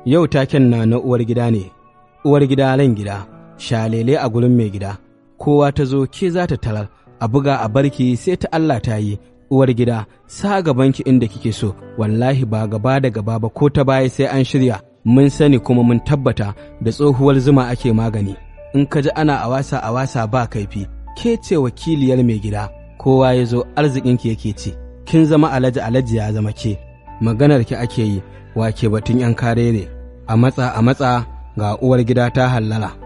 Yau taken na na uwar gida ne, uwar gida ran gida, shalele a gurin mai gida, kowa ta zo ke za ta tarar, a buga a barki sai ta Allah ta yi, uwar gida, sa gabanki inda kike so, wallahi ba gaba da gaba ba ko ta baya sai an shirya, mun sani kuma mun tabbata da tsohuwar zuma ake magani. In ka ji ana a wasa a wasa ba kaifi, ke ce wakiliyar mai gida, kowa ya zo arzikinki yake ci, kin zama alaji alaji ya zama ke, maganar ki ake yi, wake batun ‘yan kare ne, a matsa a matsa ga uwar gida ta hallara.